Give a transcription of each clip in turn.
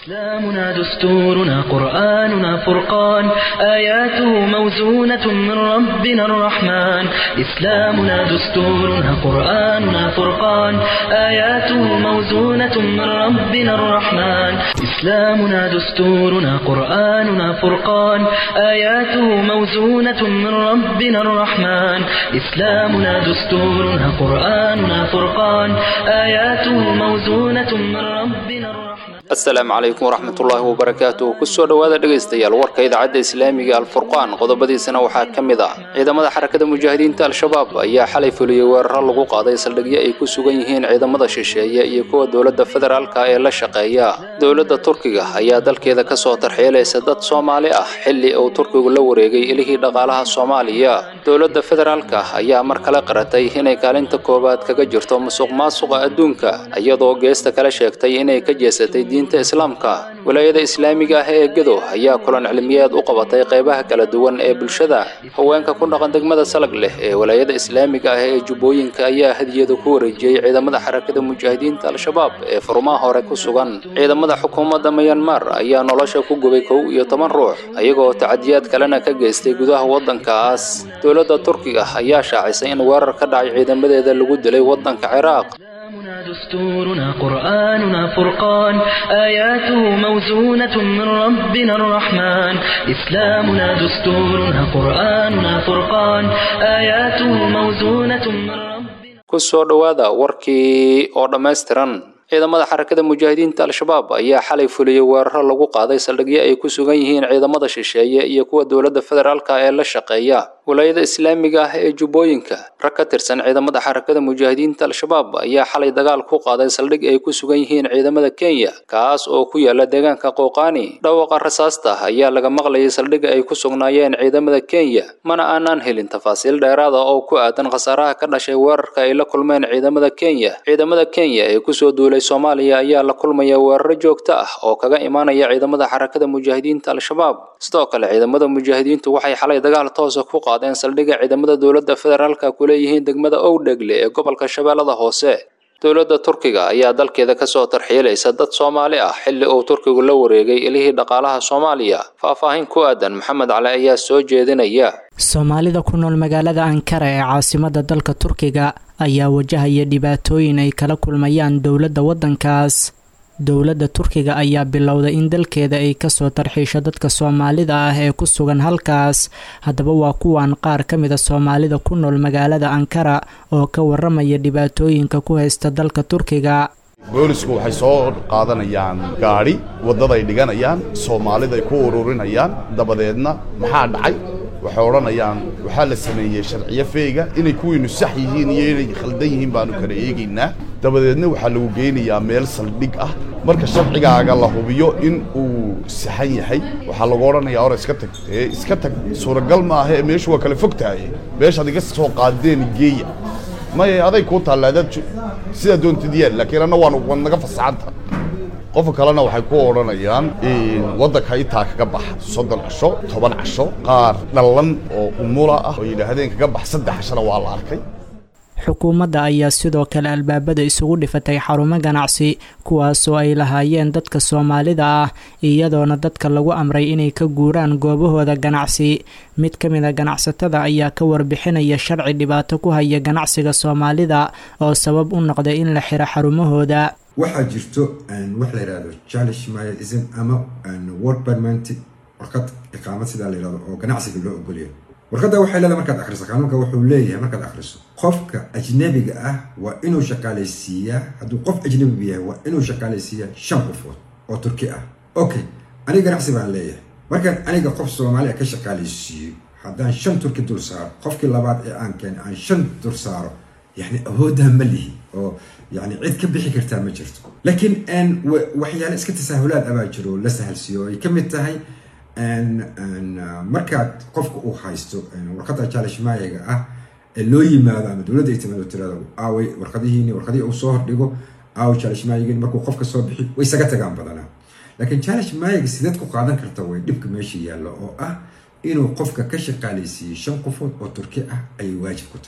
إسلامنا دستورنا قرآننا فرقان آياته موزونة من ربنا الرحمن إسلامنا دستورنا قرآننا فرقان آياته موزونة من ربنا الرحمن إسلامنا دستورنا قرآننا فرقان آياته موزونة من ربنا الرحمن إسلامنا دستورنا قرآننا فرقان آياته موزونة من ربنا الرحمن asalaamu calaykum waraxmatullaahi wabarakaatuh kusoo dhowaada dhegaystayaal warka idaacadda islaamiga alfurqaan qodobadiisana waxaa ka mid ah ciidamada xarakada mujaahidiinta al-shabaab ayaa xalay fuliyey weeraro lagu qaaday saldhigyo ay ku sugan yihiin ciidamada shisheeye iyo kuwa dowladda federaalka ee la shaqeeya dowladda turkiga ayaa dalkeeda kasoo tarxiilaysa dad soomaali ah xilli uu turkigu la wareegay ilihii dhaqaalaha soomaaliya dowladda federaalka ayaa mar kale qaratay inay kaalinta koowaad kaga jirto musuq maasuqa adduunka iyadoo geesta kale sheegtay inay ka jeesatay diinta islaamka walaayada islaamiga ah ee gedo ayaa kulan cilmiyeed u qabatay qeybaha kala duwan ee bulshada haweenka ku dhaqan degmada salag leh ee walaayada islaamiga ah ee jubbooyinka ayaa hadiyada ku wareejiyey ciidamada xarakada mujaahidiinta al-shabaab ee furmaha hore ku sugan ciidamada xukuumadda mayanmar ayaa nolosha ku gubay kow iyo toban ruux ayagoo tacadiyaad kalena ka geystay gudaha waddankaas dowladda turkiga ayaa shaacisay in weerar ka dhacay ciidamadeeda lagu dilay waddanka ciraaq إسلامنا دستورنا قرآننا فرقان آياته موزونة من ربنا الرحمن إسلامنا دستورنا قرآننا فرقان آياته موزونة من ربنا kusoo dhowaada warkii oo dhammaystiran ciidamada xarakada mujaahidiinta al-shabaab ayaa xalay fuliyey weeraro lagu qaaday saldhigyo ay ku sugan yihiin ciidamada shisheeye iyo kuwa dowladda federaalka ee la shaqeeya walaayada islaamiga ah ee jubbooyinka rag ka tirsan ciidamada xarakada mujaahidiinta al-shabaab ayaa xalay dagaal ku qaaday saldhig ay ku sugan yihiin ciidamada kenya kaas oo ku yaala deegaanka qooqaani dhawaqa rasaasta ayaa laga maqlayay saldhigga ay ku sugnaayeen ciidamada kenya mana aanaan helin tafaasiil dheeraada oo ku aadan khasaaraha ka dhashay weerarka ay la kulmeen ciidamada kenya ciidamada kenya ee kusoo duulay soomaaliya ayaa la kulmaya weeraro joogto ah oo kaga imaanaya ciidamada xarakada mujaahidiinta al-shabaab sidoo kale ciidamada mujaahidiintu waxay xalay dagaal toosa ku qaadeen saldhigga ciidamada dowladda federaalka ku leeyihiin degmada owdhegle ee gobolka shabeellada hoose dowladda turkiga ayaa dalkeeda kasoo tarxiilaysa dad soomaali ah xilli uu turkigu la wareegay ilihii dhaqaalaha soomaaliya faahfaahin ku aadan maxamed cali ayaa soo jeedinaya soomaalida ku nool magaalada ankara ee caasimada dalka turkiga ayaa wajahaya dhibaatooyin ay kala kulmayaan dowladda waddankaas dowladda turkiga ayaa bilowday in dalkeeda ay kasoo tarxiisho dadka soomaalida ah ee ku sugan halkaas haddaba waa kuwan qaar ka mid a soomaalida ku nool magaalada ankara oo ka waramaya dhibaatooyinka ku haysta dalka turkiga boolisku waxay soo qaadanayaan gaadhi waddaday dhiganayaan soomaaliday ku ururinayaan dabadeedna maxaa dhacay waxay odhanayaan waxaa la sameeyey sharciyo feega inay kuwiinu sax yihiin iyo inay khaldan yihiin baanu kala eegaynaa dabadeedna waxaa lagu geynayaa meel saldhig ah marka sharcigaaga la hubiyo in uu saxan yahay waxaa lagu odhanayaa hore iska tag ee iska tag suuragal maaha ee meeshu waa kala fog tahay meeshaad iga soo qaadeen geeya maya aday kuu taalla adaad sidaa doontid yeel laakiin anna waan waad naga fasaxanta qofka kalena waxay ku odhanayaan waddanka intaa kaga bax soddon casho toban casho qaar dhallan oo umula ah oo yidhaahdeen kaga bax saddex cashona waa la arkay xukuumadda ayaa sidoo kale albaabada isugu dhifatay xarumo ganacsi kuwaasoo ay lahaayeen dadka soomaalida ah iyadoona dadka lagu amray inay ka guuraan goobahooda ganacsi mid ka mid a ganacsatada ayaa ka warbixinaya sharci dhibaato ku haya ganacsiga soomaalida oo sabab u noqday in la xiro xarumahooda waxaa jirto wax la yidhahdo chalish myism ama word permanent warqad iqaamad sidaa la yidhahdo oo ganacsiga loo ogolyahay warqadda waxay leedahay markaad akhriso qaanuunka wuxuu leeyahay markaad akhriso qofka ajnabiga ah waa inuu shaqaalaysiiyaa hadduu qof ajnabiga yahay waa inuu shaqaalaysiiyaa shan qofood oo turki ah okay aniga ganacsi baan leeyahay markaan aniga qof soomaaliya ka shaqaalaysiiyo haddaan shan turki dul saaro qofkii labaad ee aan keenay aan shan dul saaro yani awooddaa ma lihi oo yani cid ka bixi kartaa ma jirto laakiin waxyaale iska tasaahulaad abaa jiro la sahalsiiyo ay ka mid tahay markaad qofka uu haysto warqadda jaalishmaayaga ah ee loo yimaado ama dowladda ay timaado tirado aaway warqadihiini warqadihii uu soo hordhigo aaw jaalishmaayagin markuu qofka soo bixi way isaga tagaan badanaa laakiin jaalishmaayaga sideed ku qaadan karta way dhibka meesha yaallo oo ah inuu qofka ka shaqaalaysiiyo shan qofood oo turki ah ayay waajib ku tahay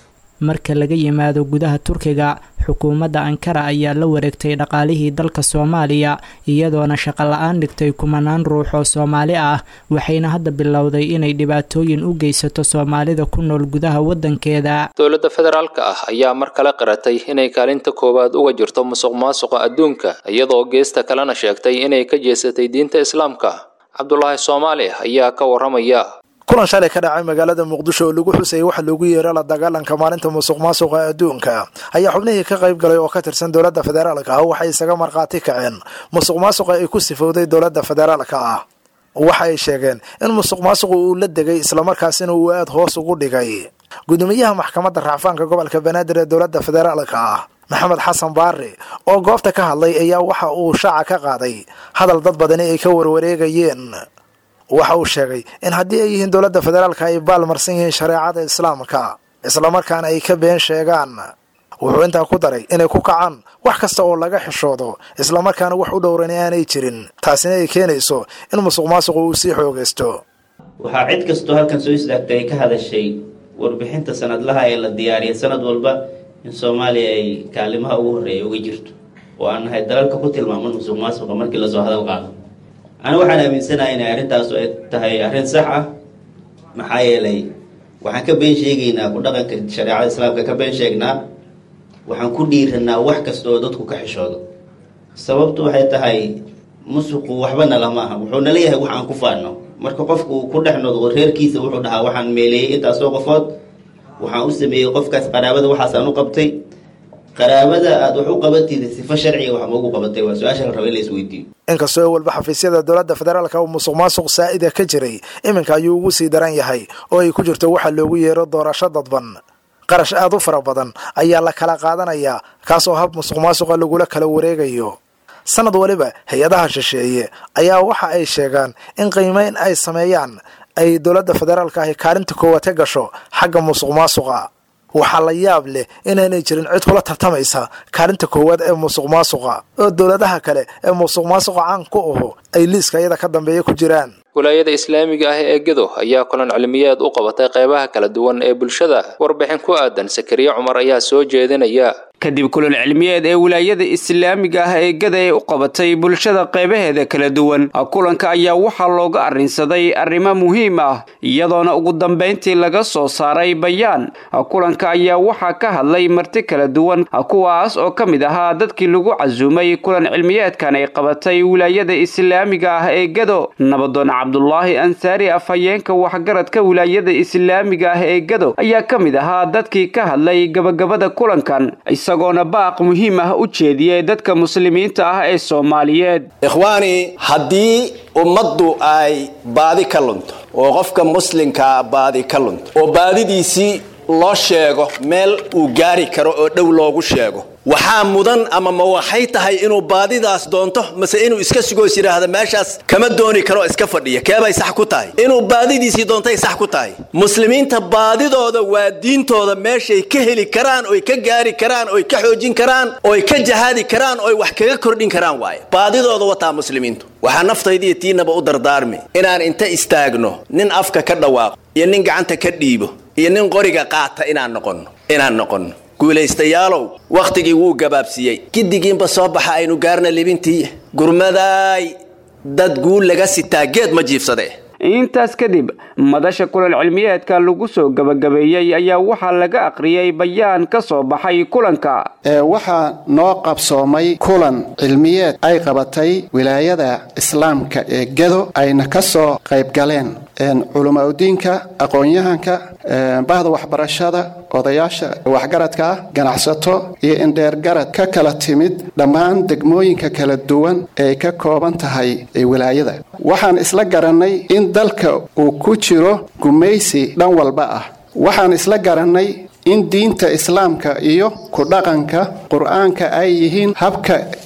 marka laga yimaado gudaha turkiga xukuumadda ankara ayaa la wareegtay dhaqaalihii dalka soomaaliya iyadoona shaqo la-aan dhigtay kumanaan ruux oo soomaali ah waxayna hadda bilowday inay dhibaatooyin u geysato soomaalida ku nool gudaha waddankeeda dowladda federaalka ah ayaa mar kale qiratay inay kaalinta koowaad uga jirto musuq maasuqa adduunka iyadoo geesta kalena sheegtay inay ka jeesatay diinta islaamka cabdulaahi soomaali ayaa ka waramaya kulan shalay ka dhacay magaalada muqdisho oo lagu xusayay waxa loogu yeero la dagaalanka maalinta musuq maasuqa adduunka ayaa xubnihii ka qayb galay oo ka tirsan dowladda federaalka ah waxay isaga markhaati kaceen musuq maasuqa ay ku sifowday dowladda federaalka ah waxa ay sheegeen in musuq maasuqu uu la degay islamarkaasina uu aada hoos ugu dhigay gudoomiyaha maxkamadda racfaanka gobolka banaadir ee dowladda federaalka ah maxamed xasan baari oo goobta ka hadlay ayaa waxa uu shaaca ka qaaday hadal dad badani ay ka warwareegayeen waxa uu sheegay in haddii ay yihiin dowladda federaalka ay baalmarsan yihiin shareecada islaamka islamarkaana ay ka been sheegaan wuxuu intaa ku daray inay ku kacaan wax kasta oo laga xishoodo islamarkaana wax u dhowrani aanay jirin taasina ay keenayso in musuq maasuqu uu sii xoogaysto waxaa cid kastoo halkan soo istaagtay ay ka hadashay warbixinta sanadlaha ee la diyaariyay sanad walba in soomaaliya ay kaalimaha ugu horreeya uga jirto oo aan nahay dalalka ku tilmaaman musuq maasuqa markii lasoo hadal qaado ani waxaan aaminsanahay inay arrintaasu ay tahay arrin sax ah maxaa yeelay waxaan ka been sheegaynaa ku dhaqanka shareecada islaamka ka been sheegnaa waxaan ku dhiiranaa wax kasta oo dadku ka xishoodo sababtu waxay tahay musuqu waxbana lama aha wuxuu nala yahay wax aan ku faano marka qofku uu ku dhex noqdo reerkiisa wuxuu dhahaa waxaan meeleeyey intaasoo qofood waxaan u sameeyey qofkaas qaraabada waxaasaan u qabtay qaraabada aada wax u qabatida sifo sharciga wax maugu qabatay waa su-aasha la raba in la isweydiiyo inkastoo walba xafiisyada dowladda federaalka uu musuq maasuq saa'ida ka jiray iminka ayuu ugu sii daran yahay oo ay ku jirto waxa loogu yeero doorasho dadban qarash aada u fara badan ayaa la kala qaadanayaa kaasoo hab musuq maasuqa lagula kala wareegayo sanad waliba hay-adaha shisheeye ayaa waxa ay sheegaan in qiimeyn ay sameeyaan ay dowladda federaalka ahi kaalinta koowaad ka gasho xagga musuq maasuqa waxaa la yaab leh inaanay jirin cid kula tartamaysa kaalinta koowaad ee musuq maasuqa oo dowladaha kale ee musuq maasuqa caan ku aho ay liiska iyada ka dambeeya ku jiraan walaayada islaamiga ah ee gedo ayaa kulan cilmiyeed u qabatay qeybaha kala duwan ee bulshada warbixin ku aadan sakariye cumar ayaa soo jeedinaya kadib kulan cilmiyeed ee wilaayada islaamiga ah ee gada ee u qabatay bulshada qeybaheeda kala duwan kulanka ayaa waxaa looga arrinsaday arrimo muhiim ah iyadoona ugu dambayntii laga soo saaray bayaan kulanka ayaa waxaa ka hadlay marti kala duwan kuwaas oo ka mid ahaa dadkii lagu casuumay kulan cilmiyeedkan ay qabatay wilaayada islaamiga ah ee gado nabadoon cabdulaahi ansaari afhayeenka waxgaradka wilaayada islaamiga ah ee gado ayaa ka mid ahaa dadkii ka hadlay gabagabada kulankan isagoona baaq muhiim ah u jeediyey dadka muslimiinta ah ee soomaaliyeed ikhwaani haddii ummaddu ay baadi ka lunto oo qofka muslimkaa baadi ka lunto oo baadidiisii loo sheego meel uu gaari karo oo dhow loogu sheego waxaa mudan ama ma waxay tahay inuu baadidaas doonto mase inuu iska sugoos yidhaahda meeshaas kama dooni karo iska fadhiya keebay sax ku tahay inuu baadidiisii doontay sax ku tahay muslimiinta baadidooda waa diintooda meeshay ka heli karaan oy ka gaari karaan oy ka xoojin karaan oy ka jahaadi karaan oy wax kaga kordhin karaan waaye baadidooda wataa muslimiintu waxaa naftaydiiyo tiinaba u dardaarmi inaan inta istaagno nin afka ka dhawaaqo iyo nin gacanta ka dhiibo iyo nin qoriga qaata inaan noqonno inaan noqonno guulaystayaalow wakhtigii wuu gabaabsiiyey giddigiinba soo baxa aynu gaarna libintii gurmadaay dad guul laga sitaa geed ma jiifsade intaas kadib madasha kulan cilmiyeedka lagu soo gabagabeeyey ayaa waxaa laga aqriyey bayaan ka soo baxay kulanka waxaa noo qabsoomay kulan cilmiyeed ay qabatay wilaayada islaamka ee gado ayna ka soo qayb galeen culumaudiinka aqoon-yahanka bahda waxbarashada odayaasha waxgaradka ah ganacsato iyo indheergarad ka kala timid dhammaan degmooyinka kala duwan ee ka kooban tahay wilaayada waxaan isla garannay in dalka uu ku jiro gumaysi dhan walba ah waxaan isla garannay in diinta islaamka iyo ku dhaqanka qur-aanka ay yihiin habka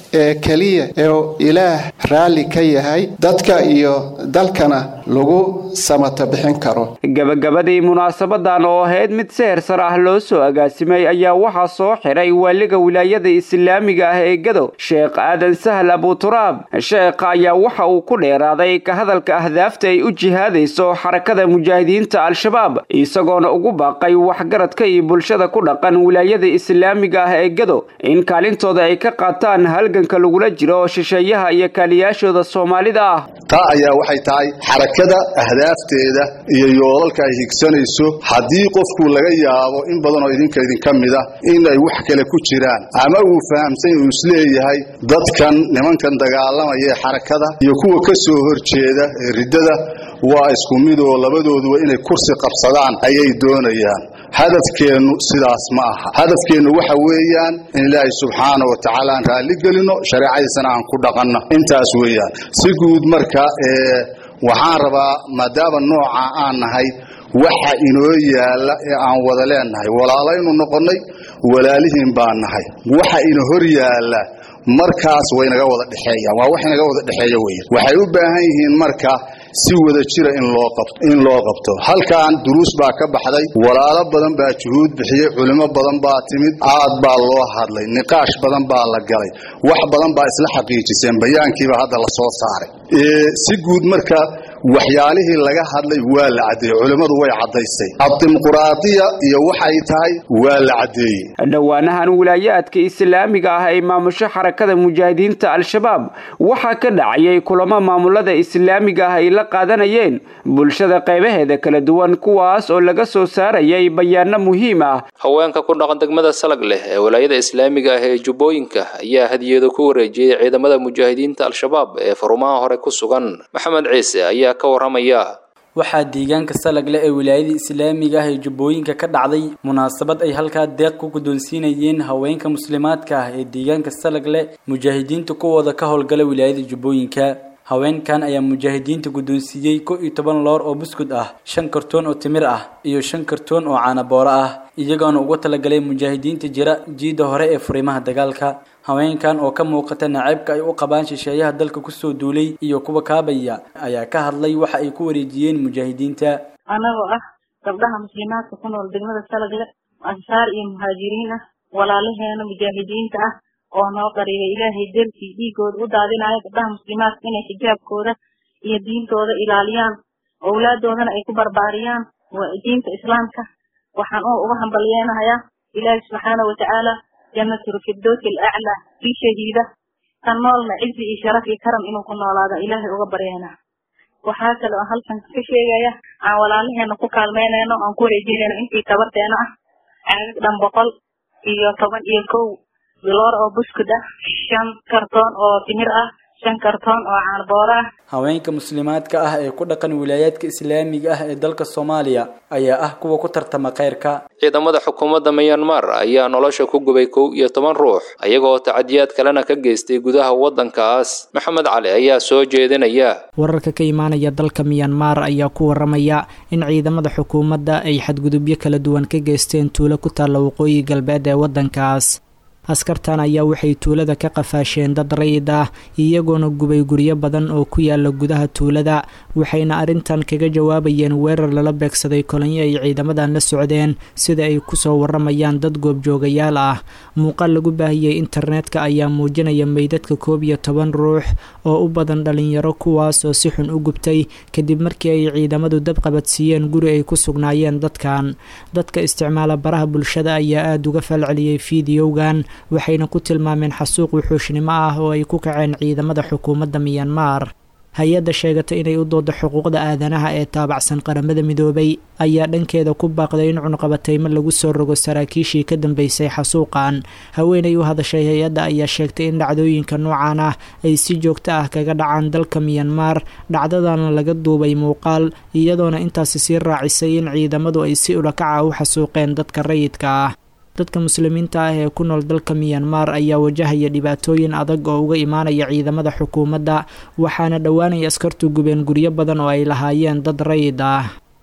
ee keliya ee ilaah raalli ka yahay dadka iyo dalkana lagu samata bixin karo gabagabadii munaasabadan oo ahayd mid seher sar ah loo soo agaasimay ayaa waxaa soo xiray waaliga wilaayada islaamiga ah ee gado sheekh aadan sahal abuturaab sheekha ayaa waxa uu ku dheeraaday ka hadalka ahdaafta ay u jihaadayso xarakada mujaahidiinta al-shabaab isagoona ugu baaqay waxgaradka iyo bulshada ku dhaqan wilaayada islaamiga ah ee gado in kaalintooda ay ka qaataan halganka lagula jiro shisheeyaha iyo kaaliyaashooda soomaalida ah taa ayaa waxay tahay xarakada ahdaafteeda iyo yoolalka ay higsanayso haddii qofku laga yaabo in badan oo idinka idinka mid ah in ay wax kale ku jiraan ama uu fahamsan uu isleeyahay dadkan nimankan dagaalamaya ee xarakada iyo kuwa ka soo horjeeda ee riddada waa isku mid oo labadooduba inay kursi qabsadaan ayay doonayaan hadafkeennu sidaas ma aha hadafkeennu waxa weeyaan in ilaahay subxaana wa tacaala aan raalli gelino shareecadiisana aan ku dhaqanno intaas weeyaan si guud marka ee waxaan rabaa maadaama nooca aan nahay waxa inoo yaalla ee aan wada leennahay walaalaynu noqonnay walaalihiin baan nahay waxa ina hor yaalla markaas waynaga wada dhexeeyaan waa wax inaga wada dhexeeya weya waxay u baahan yihiin marka si wada jira in loo qabto in loo qabto halkan duruus baa ka baxday walaalo badan baa juhuud bixiyey culimo badan baa timid aad baa loo hadlay niqaash badan baa la galay wax badan baa isla xaqiijiseen bayaankiiba hadda la soo saaray si guud marka waxyaalihii laga hadlay waa la caddeeyey culimmadu way caddaysay abdimuquraadiya iyo waxay tahay waa la caddeeyey dhowaanahan wilaayaadka islaamiga ah ay maamusho xarakada mujaahidiinta al-shabaab waxaa ka dhacayay kulamo maamulada islaamiga ah ay la qaadanayeen bulshada qaybaheeda kala duwan kuwaas oo laga soo saarayay bayaano muhiim ah haweenka ku dhaqan degmada salag leh ee walaayada islaamiga ah ee jubbooyinka ayaa hadiyado ku wareejiyey ciidamada mujaahidiinta al-shabaab ee farumaha hore ku sugan maxamed ciise ayaa ka waramaya waxaa deegaanka salagle ee wilaayada islaamiga ah ee jubbooyinka ka dhacday munaasabad ay halkaa deeq ku guddoonsiinayeen haweenka muslimaadka ah ee deegaanka salagle mujaahidiinta kuwooda ka howlgala wilaayada jubbooyinka haweenkan ayaa mujaahidiinta guddoonsiiyey kow iyo toban loor oo buskud ah shan kartoon oo timir ah iyo shan kartoon oo caanabooro ah iyagoona uga talagalay mujaahidiinta jira jiidda hore ee furimaha dagaalka haweenkan oo ka muuqata naceybka ay u qabaan shisheeyaha dalka kusoo duulay iyo kuwa kaabaya ayaa ka hadlay waxa ay ku wareejiyeen mujaahidiinta anagoo ah gabdhaha muslimaadka ku nool degmada salagle ansaar iyo muhaajiriin ah walaalaheena mujaahidiinta ah oo noo qariibay ilaahay dartii dhiigooda u daadinayo gabdhaha muslimaadka inay xijaabkooda iyo diintooda ilaaliyaan owlaadoodana ay ku barbaariyaan diinta islaamka waxaan oo uga hambalyeenahayaa ilaahi subxaana watacaala janatulfirdowsi alaclaa kii shahiida kan noolna cizi iyo sharaf iyo karam inuu ku noolaada ilaahay uga baryeena waxaa kale oo halkan ka sheegaya aan walaalaheena ku kaalmeynayno aan ku wareejinayno intii tabarteena ah caagag dhan boqol iyo toban iyo kow biloor oo buskud ah shan kartoon oo timir ah shan kartoon oo caanbooro ah haweenka muslimaadka ah ee ku dhaqan wilaayaadka islaamiga ah ee dalka soomaaliya ayaa ah kuwa ku tartama khayrka ciidamada xukuumadda myanmar ayaa nolosha ku gubay kow iyo toban ruux ayagoo tacadiyaad kalena ka geystay gudaha waddankaas maxamed cali ayaa soo jeedinaya wararka ka imaanaya dalka myanmar ayaa ku waramaya in ciidamada xukuumadda ay xadgudubyo kala duwan ka geysteen tuulo ku taalla waqooyi galbeed ee waddankaas askartan ayaa waxay tuulada ka qafaasheen dad rayid ah iyagoona gubay guryo badan oo ku yaala gudaha tuulada waxayna arrintan kaga jawaabayeen weerar lala beegsaday kolonyo ay ciidamadan la socdeen sida ay kusoo waramayaan dad goobjoogayaal ah muuqaal lagu baahiyey internetka ayaa muujinaya meydadka koob iyo toban ruux oo u badan dhalinyaro kuwaas oo si xun u gubtay kadib markii ay ciidamadu dab qabadsiiyeen guri ay ku sugnaayeen dadkan dadka isticmaala baraha bulshada ayaa aada uga falceliyey fideogan waxayna ku tilmaameen xasuuq wuxuushnimo ah oo ay ku kaceen ciidamada xukuumadda miyanmar hay-adda sheegata inay u doodo xuquuqda aadanaha ee taabacsan qaramada midoobay ayaa dhankeeda ku baaqday in cunqabataymo lagu soo rogo saraakiishii ka dambeysay xasuuqan haweenay u hadashay hay-adda ayaa sheegtay in dhacdooyinka noocan ah ay si joogto ah kaga dhacaan dalka miyanmar dhacdadana laga duubay muuqaal iyadoona intaasi sii raacisay in ciidamadu ay si ulakaca u xasuuqeen dadka rayidka ah dadka muslimiinta ah ee ku nool dalka miyanmar ayaa wajahaya dhibaatooyin adag oo uga imaanaya ciidamada xukuumadda waxaana dhowaanay askartu gubeen guryo badan oo ay lahaayeen dad rayid ah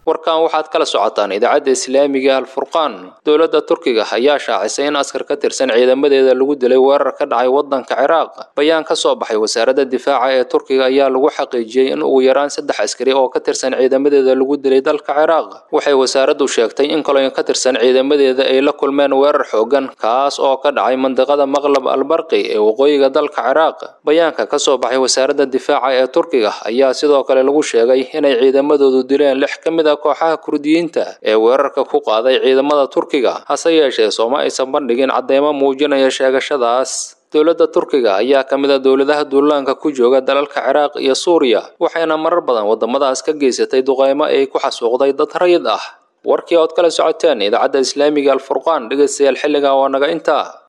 warkan waxaad kala socotaan idaacadda islaamiga alfurqaan dowladda turkiga ayaa shaacisay in askar ka tirsan ciidamadeeda lagu dilay weerar ka dhacay waddanka ciraaq bayaan ka soo baxay wasaaradda difaaca ee turkiga ayaa lagu xaqiijiyey in ugu yaraan saddex askari oo ka tirsan ciidamadeeda lagu dilay dalka ciraaq waxay wasaaraddu sheegtay in kaloyn ka tirsan ciidamadeeda ay la kulmeen weerar xoogan kaas oo ka dhacay mandiqada maqlab albarqi ee waqooyiga dalka ciraaq bayaanka ka soo baxay wasaaradda difaaca ee turkiga ayaa sidoo kale lagu sheegay inay ciidamadoodu dileen lix ka mid a kooxaha kurdiyiinta ee weerarka ku qaaday ciidamada turkiga hase yeeshee sooma aysan bandhigin cadeymo muujinaya sheegashadaas dowladda turkiga ayaa ka mid a dowladaha duulaanka ku jooga dalalka ciraaq iyo suuriya waxayna marar badan waddamadaas ka geysatay duqeymo ay ku xasuuqday dad rayid ah warkii ood kala socoteen idaacadda islaamiga alfurqaan dhegaystayaal xilligan waa naga intaa